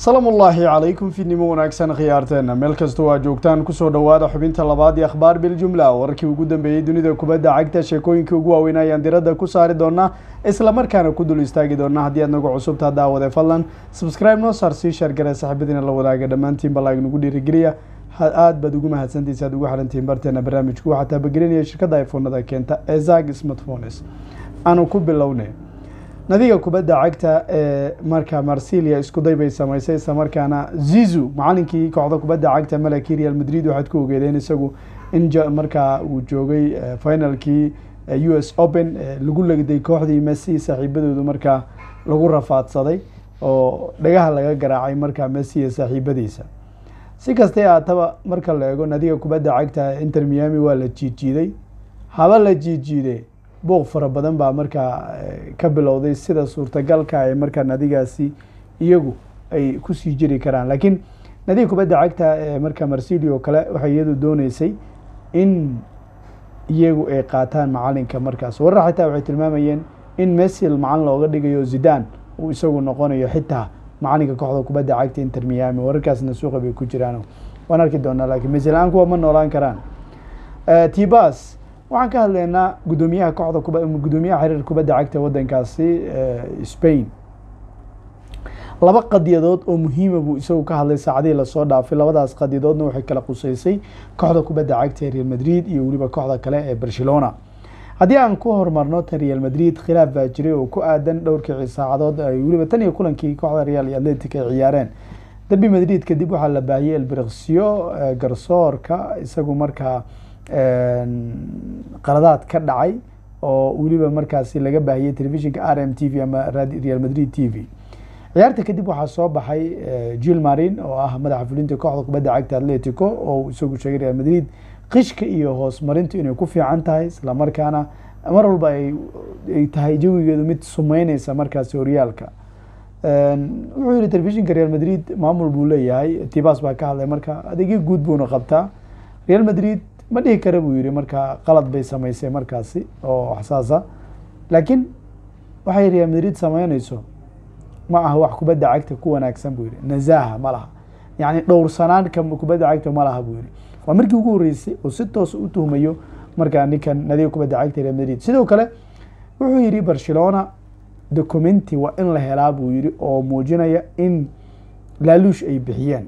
salaam ullaahi calaykum fiidnimo wanaagsan khiyaarteena meel kasta waa joogtaan kusoo dhowaada xubinta labaad iyo akhbaar biljumla warkii ugu dambeeyey dunida kubadda cagta sheekooyinkii ugu waaweyn ayaan diradda ku saari doonaa isla markaana ku dul istaagi doonaa haddii aad nagu cusubta daawade fadlan subscribe noo saar sii shaargare saxiibadiina la wadaaga dhammaantiin balaag nagu dhiirigeliya aad baad ugu mahadsantiisa aad ugu xirantihiin barteena barnaamijku waxaa taabagelinaya shirkadda iphonada keenta ee zag smartphones aanu ku bilownay nadiga kubadda cagta ee marka marsilia iskuday bay samaysay isla markaana zizu macalinkii kooxda kubadda cagta malaki real madrid waxaad ku ogeedeen isagu in markaa uu joogay finalkii u s open lagu legday kooxdii messi saaxiibadoodu markaa lagu rafaadsaday oo dhagaha laga garaacay markaa messi iyo saaxiibadiisa si kastay aataba marka la eego nadiga kubadda cagta inter miami waa la jiijiiday haba la jiijiide booq fara badan baa markaa ka bilowday sida suurtagalka ee markaa nadigaasi iyagu ay kusii jiri karaan laakiin nadiga kubadda cagta ee markaa marsilio kale waxay iyadu dooneysay in iyagu ay qaataan macalinka markaas warar xitaa waxay tilmaamayeen in messil macalin looga dhigayo zidan uu isagu noqonayo xitaa macalinka kooxda kubadda cagta inter miami wararkaasna suuqa bay ku jiraan waan arki doonaa lakiin messil-aan kuwa ma noolaan karaan tibas waxaan ka hadlaynaa guddoomiyaha kooxda kuba guddoomiyaha xiriir kubadda cagta waddankaasi spain laba qadiyadood oo muhiima buu isagu ka hadlay saacadihii lasoo dhaafay labadaas qadiyadoodna waxay kala quseysay kooxda kubadda cagta ee real madrid iyo weliba kooxda kale ee barcelona haddii aan ku horumarno tan real madrid khilaaf baa jiray oo ku aadan dhowrkii saacadood ay weliba tan iyo kulankii kooxda real iyo atletic ay ciyaareen derby madrid kadib waxaa la baahiyey elbriksyo garsoorka isagu markaa qaladaad ka dhacay oo weliba markaasi laga baahiyey telefishinka r m t v ama real madrid t v ciyaarta kadib waxaa soo baxay jil marin oo ah madaxa fulinta kooxda kubadda cagta atletico oo isagu sheegay real madrid qishka iyo hoos marintu inay ku fiican tahay isla markaana mar walba ay tahay jawigeedu mid sumeyneysa markaasi horyaalka wuxuu yihi telefishinka real madrid maamul buu leeyahay tibas baa ka hadlay marka adeegyo guud buuna qabtaa real madrid ma dhihi kara buu yihi markaa qalad bay samaysay markaasi oo xsaasa laakiin waxay real madrid sameyneyso ma aha wax kubadda cagta ku wanaagsan buu yihi nazaha ma laha yacni dhowrsanaan ka kubadda cagta ma laha buu yihi waa markii ugu horreysay oo si toos u tuhmayo markaa ninkan nadiga kubadda cagta real madrid sidoo kale wuxuu yihi barcelona documenti waa in la helaa buu yihi oo muujinaya in laaluush ay bixiyeen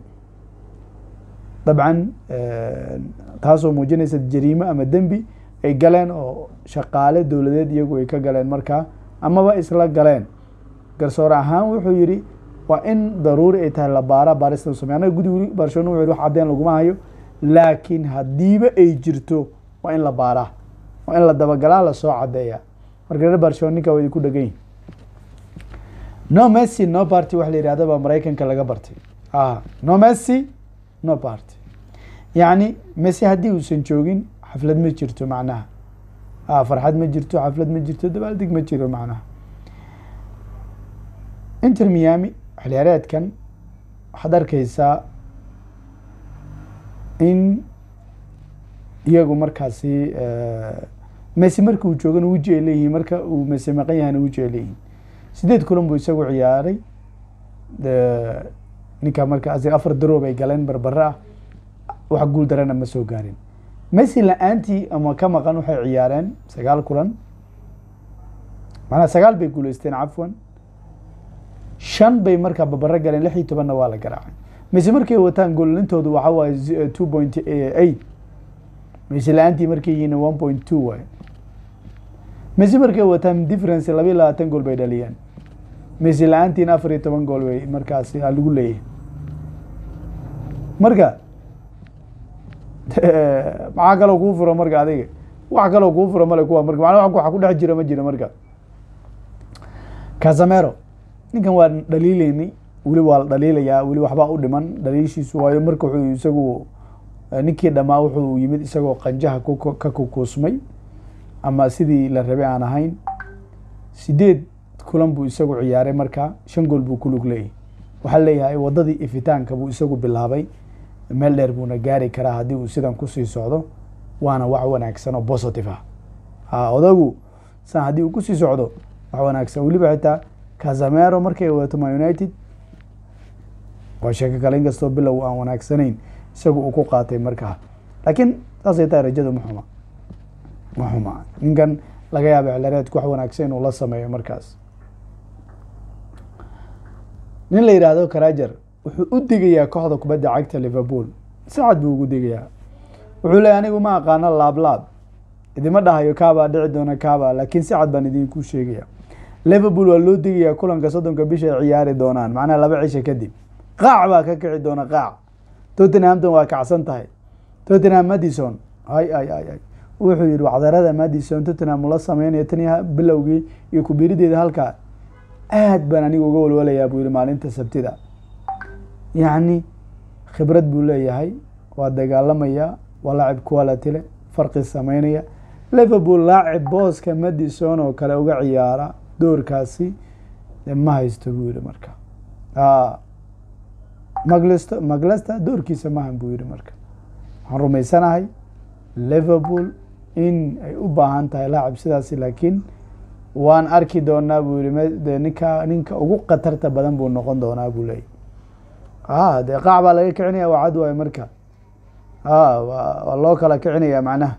dabcan taasoo muujinaysa jariimo ama dembi ay galeen oo shaqaale dowladeed iyagu ay ka galeen markaa amaba isla galeen garsoor ahaan wuxuu yihi waa in daruuri ay tahay labaara baarista samey anaga gudi barcelona wuxu wax cadeen laguma hayo laakiin haddiiba ay jirto waa in la baaraa waa in la dabagalaa lasoo cadeeya marka reer barcelona ninka waa idinku dhegan yihin no messi no party waxa la yihahda baa maraykanka laga bartay a no messi no party yacni messi haddii uusan joogin xaflad ma jirto macnaha a farxad ma jirto xaflad ma jirto dabaaldeg ma jiro macnaha inter miami xiliyaareedkan waxaad arkeysaa in iyagu markaasi messi marka uu joogana weji ay leeyihiin marka uu messi maqan yahana weji ay leeyihiin sideed kulan buu isagu ciyaaray ninka marka afar daroob ay galeen barbare ah wax guul darana ma soo gaarin messi la-aantii ama ka maqan waxay ciyaareen sagaal kulan macnaa sagaal bay guuleysteen cafwan shan bay markaa babare galeen lix iyo tobanna waa la garaacay messi markay wataan goolintoodu waxa waaye two point eight messi la-aantii markay yihiin one point two waay messi markay wataan difference laba iyo labaatan gool bay dhaliyeen messi la-aantiin afar iyo toban gool bay markaasi lagu leeyahay marka maxaa kaloo kuu furo marka adiga wax kaloo kuu furo male kuwa marka mana waxa ku dhex jira ma jiro marka casamero ninkan waa dhaliileynay weli waa la dhaliilayaa weli waxbaa u dhiman dhaliishiisu waayo marka wuxuu isagu ninkii dhamaa wuxuu yimid isagoo qanjaha ka kukuusmay ama sidii la rabay aan ahayn sideed kulan buu isagu ciyaaray markaa shan gool buu ku lug leeyahay waxaa leeyahay wadadii ifitaanka buu isagu bilaabay meel dheer buuna gaari karaa haddii uu sidan kusii socdo waana wax wanaagsan oo positive ah ha odagu san haddii uu kusii socdo wax wanaagsan weliba xitaa casamero markay wadato ma united waa sheeko kale inkastoo bilow aan wanaagsanayn isagu uu ku qaatay markaa laakiin saasay tahay rajadu ma xuma ma xuma ninkan laga yaaba xilreedku wax wanaagsan inuu la sameeyo markaas nin la yidhaahdo karajer wuxuu u digayaa kooxda kubadda cagta liverpool si cad buu ugu digayaa wuxuu leeyay anigu ma aqaano laablaab idima dhahayo kaabaa dhici doona kaaba laakiin si cad baan idinku sheegaya liverpool waa loo digayaa kulanka soddonka bisha ay ciyaari doonaan macnaha laba cisha kadib qaac baa ka kici doona qaac tottenhamton waa kacsan tahay tottenham madison ay ay ay ay wuxuu yihi wacdarada madison tottenham ula sameynaya tan bilowgii iyo kubirideeda halkaa aad baan aniga uga walwalayaa buu yihi maalinta sabtida yacni khibrad buu leeyahay waa dagaalamaya waa laacib quality leh farqi sameynaya liverpool laacib booska madison oo kale uga ciyaara doorkaasi ma haysto buu yihi marka maglsto maglesta doorkiisa mahan buu yihi marka waxaan rumaysanahay liverpool in ay u baahan tahay laacib sidaasi laakiin waan arki doonaa buu yihi ninka ninka ugu khatarta badan buu noqon doonaa buu leeyay a dee qaac baa laga kicinaya waa cad waayo marka a waa loo kala kicinaya macnaha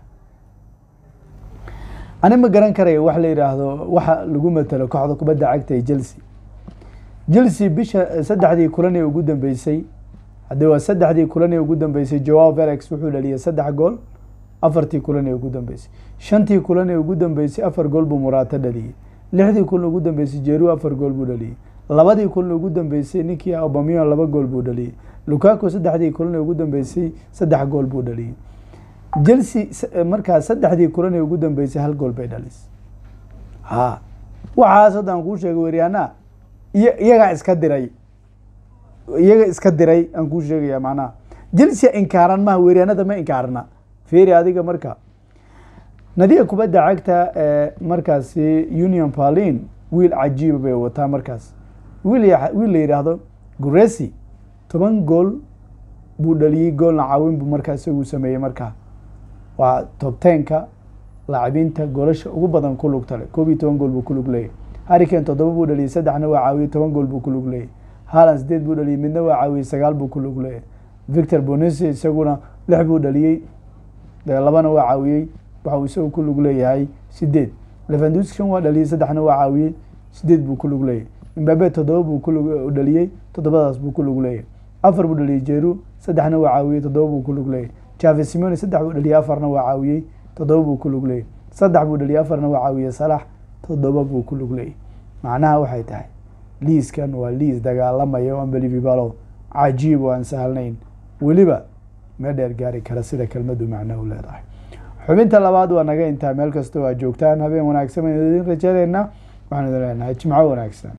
ani ma garan karayo wax la yidhaahdo waxa lagu matelo kooxda kubadda cagta ee chelsea chelsea bisha saddexdii kulan ee ugu dambeysay haddii waa saddexdii kulan ee ugu dambeysay joao felix wuxuu dhaliyay saddex gool afartii kulan ee ugu dambeysay shantii kulan ee ugu dambeysay afar gool buu muraato dhaliyey lixdii kulan ugu dambeysay jeru afar gool buu dhaliyey labadii kulan ugu dambeysay ninkii obamiyo laba gool buu dhaliyey lukaku saddexdii kulan ee ugu dambeysay saddex gool buu dhaliyey chelsea markaa saddexdii kulan ee ugu dambeysay hal gool bay dhalisay ha waxaas hadda aan kuu sheegay weryaana iyo iyagaa iska diray iyaga iska diray aan kuu sheegaya macnaha chelsea inkaaran maha weryaanada ma inkaarna feri adiga marka nadiga kubadda cagta ee markaasi union berlin wiil cajiiba bay wataa markaas wiil wiil la yidhaahdo guresi toban gool buu dhaliyey goolna caawin buu markaa isagu sameeyey markaa waa top tenka laacibiinta goolasha ugu badan ku lugta leh koob iyo toban gool buu ku lug leeyahy harrikan toddoba buu dhaliyey saddexna waa caawiyey toban gool buu ku lug leeyahy haalan sideed buu dhaliyey midna waa caawiyey sagaal buu ku lug leeyahy victor bonesi isaguna lix buu dhaliyey labana waa caawiyey waxa uu isagu ku lug leeyahay sideed levanduskan waa dhaliyey saddexna waa caawiyey sideed buu ku lug leeyahy imbabe toddoba buu ku dhaliyey toddobadaas buu ku lug leeyahy afar buu dhaliyey jeru saddexna waa caawiyey toddoba buu ku lug leeyahy jave simoni saddex buu dhaliyey afarna waa caawiyey toddoba buu ku lug leeyahy saddex buu dhaliyey afarna waa caawiyey salax toddoba buu ku lug leeyahy macnaha waxay tahay liiskan waa liis dagaalamaya unbelivibalo cajiib oo aan sahalnayn weliba meel dheer gaari kara sida kelmadu macno u leedahay xubinta labaad waa naga intaa meel kasta oo aad joogtaan habeen wanaagsan baynu idin rajaynaynaa waxaan idin leenahay jimco wanaagsan